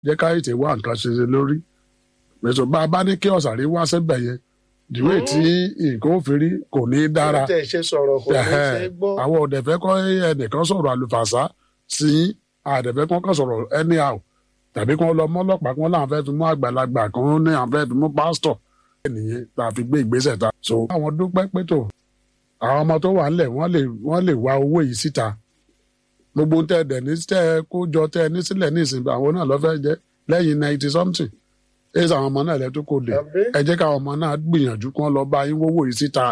jẹ́ ká ètè wá nǹkan ṣe ṣe lórí pẹ̀sọ̀ bá a bá ní kí ọ̀sàrí wá síbẹ̀ yẹn ìdíwé tí nǹkan ó fi rí kò ní í dára tẹ̀ ṣe sọ̀rọ̀ kò ní ṣe gbọ́. àwọn ọ̀dẹ̀fẹ́ kọ́ ẹnìkan sọ̀rọ̀ àlùfàṣà sí àdẹ̀fẹ́ kan kan sọ̀rọ̀ anyhow tàbí kan lọ mọ́lọ́pàá kan láwọn fẹ́ fi mú àgbàlagbà kan ní àwọn fẹ́ fi mú pásítọ̀ nìyẹn tá a fi gbé ìgbésẹ̀ ta. so àwọn dúpẹ́ pé tó àwọn ọmọ tó wà ńlẹ̀ wọ́n lè wọ́n lè wá owó yìí síta gbogbo tẹ ẹ dẹ̀ ní tẹ ẹ kó jọ tẹ ẹ ní sílẹ̀ ní ìsìn àwọn náà lọ́fẹ́ jẹ́ lẹ́yìn ninety something ẹ sọ àwọn ọmọ náà lẹ́tọ́ kò dé Àbí? ẹ jẹ́ káwọn ọmọ náà gbìyànjú kí wọ́n lọ bá yín wówó yìí síta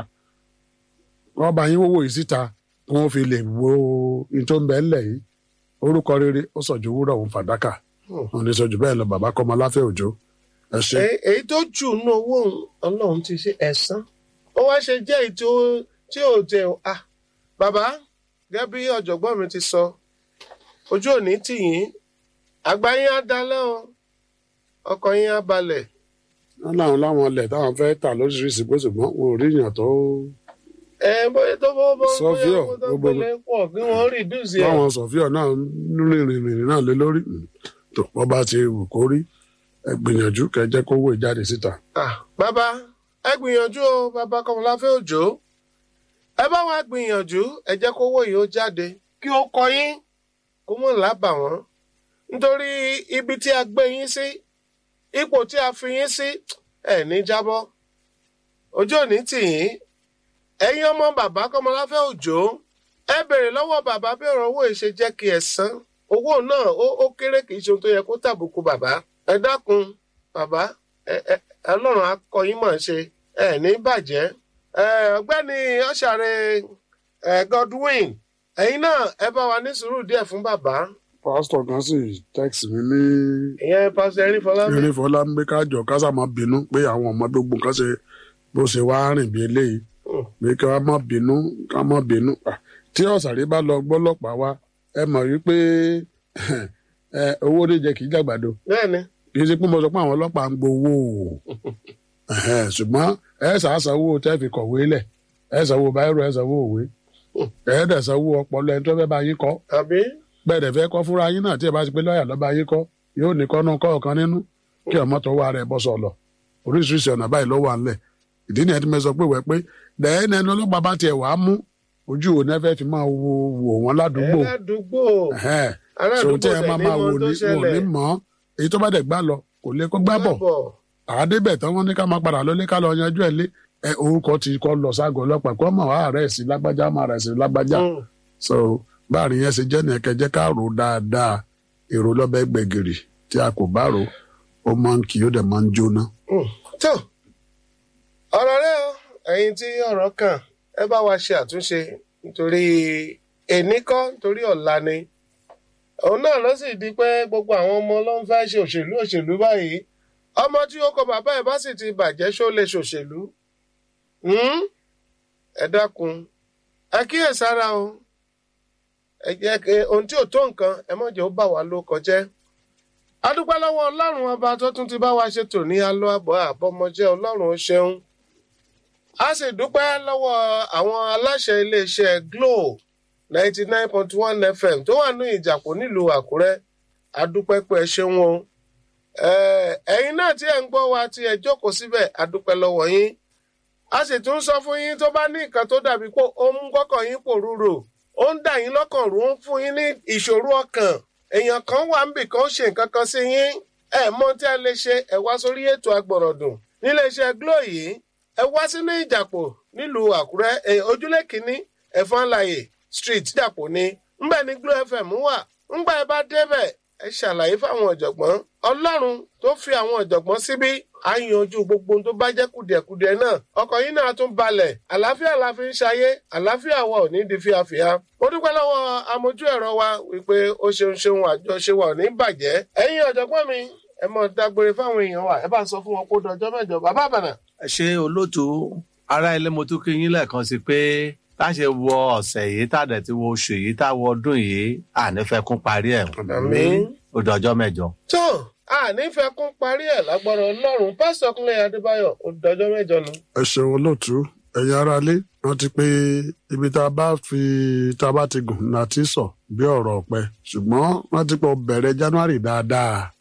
wọ́n bá yín wówó yìí síta kí wọ́n fi lè wo ní tó ń bẹ ńlẹ̀ yìí orúkọ rere ó sọ̀jù wúrọ̀ òun fàdákà òun ní sọ̀jù bẹ́ẹ̀ lọ bàbá kọ́mọ láfẹ́ òjò ẹ ṣe. Èyí- èyí tó jù nínú owó òun, ọlọ́run ti ṣe ẹ̀san ó wá ṣe jẹ́ èyí tí ó tí ò jẹ́ o ah bàbá gẹ́gẹ́ bí ọ̀jọ̀gbọ́n mi ti sọ ojú òní tì yín àgbà yín á dalẹ́ o ọkọ̀ yín á balẹ̀ wọ́n láwọn láwọn ilẹ̀ táwọn fẹ́ tà lóríṣiríṣi bó ṣùgbọ́n wọn ò rí èèyàn tó ẹ bóyá tó bọ́ bọ́ Sọ́fíọ̀, bóyá owó tó gbogbo- gbélé pọ̀ kí wọ́n rìdúùsì ẹ̀ báwọn sọ̀fíọ̀ náà ń rìnrìn rìnrìn náà lé lórí Mm. tó wọ́n bá ti wù kó rí ẹ gbìyànjú kẹ́ jẹ́ kó wò jáde síta. Ah, bàbá ẹ gbìyànjú o bàbá Kọ́mọláfẹ́ Òjó ẹ bá wa gbìyànjú ẹ jẹ́ kówó yìí ó jáde kí ó kọ yín kó mọ̀ lábà wọ́n nítorí ibi tí a gbé yín sí ipò tí a fi yín sí ẹ ní jábọ́ ojú òní tì yín ẹ̀yin ọmọ bàbá Kọ́mọláfẹ́ Òjó ẹ béèrè lọ́wọ́ bàbá bí ọ̀rọ̀ owó yìí ṣe jẹ́ kí ẹ san owó náà ó ó kéré kì í ṣe ohun tó yẹ kó tàbùkù bàbá ẹ dákun bàbá ẹ ẹ Ọlọ́run á kọ́ yín mọ̀ ṣe ẹ ní bàjẹ́ ẹ ọ̀gbẹ́ni ọ̀ṣàrẹ̀ ẹ Godwin ẹ̀yin náà ẹ bá wa ní sùúrù díẹ̀ fún bàbá pásítọ̀ kan sì tẹ́kìsì mi ní ìyẹn pásítọ̀ erin fọlámi eré fọlá ń gbé kájọ kásá máa bínú pé àwọn ọmọ gbogbo nǹkan ṣe bó ṣe wá rìn bí eléyìí Hmm. pé ká má bínú ká má bínú Ah, tí ọ̀sàrí bá lọ gbọ́lọ́pàá wá ẹ mọ̀ wípé ẹ, owó níjẹ kì í jàgbàdo bẹ́ẹ̀ ni kì í ṣe pé mo sọ pé àwọn ọlọ́pàá ń gbowó o Ẹ̀hẹ́n, ṣùgbọ́n ẹ ṣàṣàwò tẹ́ fi kọ̀wé lẹ̀ ẹ ṣàwò báírò ẹ ṣàwò òwe ẹ dẹ̀ ṣàwò ọpọlọ ẹni tó fẹ́ bá yín kọ́ àbí bẹ́ẹ̀ dẹ̀ fẹ́ kọ́ fúnra yín náà tí ẹ bá ti pé lọ́ọ̀yà lọ́ba yín kọ́ yóò ní kọ́nú kọ́ọ̀kan nínú kí ọmọ tó wà rẹ̀ bọ́ sọ̀lọ̀ oríṣiríṣi ọ̀nà báyìí ló wà ńlẹ̀ ìdí nìyẹn tí mo sọ pé wẹ́ pé dẹ́ẹ́nì ẹni ọlọ́pàá bá tiẹ̀ wàá mú ojú òun ẹ fẹ́ fi máa wo wò wọ́n ẹ ládùúgbò ládùúgbò Ẹ̀hẹ́n. ará so àdúgbò tí ẹ tẹ̀ máa ní máa mọ wò tó ní wò ṣẹlẹ̀ ní mọ́ èyí tó bá dẹ̀ gbá lọ kò lè kó gbá bọ̀ Gbábọ̀. àádébẹ̀ tán wọ́n ní ká máa padà lólé ká lọ yanjú ẹ̀ lé ẹ orúkọ ti kọ́ lọ ságọ́ ọlọ́pàá kó mọ̀ wá rẹ̀ sí lágbájá máa rẹ̀ sí lágbájá Hmm. so báàrin yẹn ṣe jẹ́ nìyẹn kẹjẹ́ ká rò dáadáa èrò lọ́bẹ̀ gbẹ̀gìrì tí a kò bá rò ó máa ń kì í ó dẹ̀ máa ń jóná. Hmm. tó ọ̀rọ̀ rẹ o ẹ̀yin tí ọ̀rọ̀ kàn ẹ bá wa ṣe àtúnṣe nítorí èní kọ́ nítorí ọ̀la ni òun náà ló sì di pé gbogbo àwọn ọmọ ló ń fẹ́ ṣe òṣèlú òṣèlú báyìí ọmọ tí ó kọ bàbá ẹ̀ bá sì ti bàjẹ́ ṣó lè ṣòṣèlú Hmm? ẹ dákun ẹ kíyèsára o ẹ jẹ́ kí ohun tí ò tó nǹkan ẹ má jẹ́ ó bà wá ló kọjẹ́ adúpẹ́ lọ́wọ́ ọlọ́run ọba tó tún ti bá wa ṣètò ní alọ́ àbọ̀ àbọ̀mọjẹ́ ọlọ́run ó ṣeun a sì dúpẹ́ lọ́wọ́ àwọn aláṣẹ iléeṣẹ́ Glo ninety nine point one FM tó wà ní ìjàpọ̀ nílùú Àkúrẹ́ adúpẹ́ pé ẹ ṣeun o Eh, ẹ̀yin náà tí ẹ̀ ń gbọ́ wa tí ẹ jókòó síbẹ̀ adúpẹ́ lọ́wọ́ yín a sì tún sọ fún yín tó bá ní nǹkan tó dàbí pé ó ń kọ́kàn yín pòrúurò ó ń dà yín lọ́kàn rú ó ń fún yín ní ìṣòro ọkàn èèyàn kan wà níbì kan ó ṣe nǹkan kan sí yín ẹ mọ tí a lè ṣe ẹ wá sórí ètò agbọ̀rọ̀dùn níléeṣẹ́ Glo yìí ẹ wá sínú ìjàpọ̀ nílùú Àkúrẹ́ ẹ ojúlé kínní ẹ̀fọ́nláyè street ìjàpọ̀ ni ńbẹ̀ ní Glo FM wà ńgbà ẹ bá débẹ̀ ẹ ṣàlàyé fáwọn ọ̀jọ̀gbọ́n Ọlọ́run tó fi àwọn ọ̀jọ̀gbọ́n síbí á yanjú gbogbo ohun tó bá jẹ́ kùdìẹ̀kudiẹ náà ọkọ̀ yín náà tún balẹ̀ àlàáfíà la fi ń ṣayé àlàáfíà wa ò ní di fíafíà mo dúpẹ́ lọ́wọ́ amójú ẹ̀rọ wa wípé ó ṣeun ṣeun àjọṣe wa ò ní bàjẹ́ ẹ̀yin ọ̀jọ̀gbọ́n mi ẹ mọ̀ dágbére fáwọn èèyàn wa ẹ bá sọ fún wọn kó dọjọ́ mẹ́jọ bàbá àbànà. ẹ ṣe olóòtú ará ilé mo tún kí yín lẹ́ẹ̀kan sí pé táṣe wọ ọ̀sẹ̀ yìí tàdé tí wọ oṣù yìí táwọ ọdún yìí ànífẹ́kún parí ẹ̀ àmín. ó dọjọ́ mẹ́jọ. tó ànífẹ́ kún parí ẹ̀ lágbára ọlọ́run pásítọ̀ kúnlẹ̀ adébáyọ̀ ó dọjọ́ mẹ́jọ nu. ẹ ṣeun olóòtú ẹ̀yin aráalé rántí pé ibi tá a bá fi tá a bá ti gùn láti sọ bí ọ̀rọ̀ ọ̀pẹ ṣùgbọ́n rántí pé ó bẹ̀rẹ̀ January dáadáa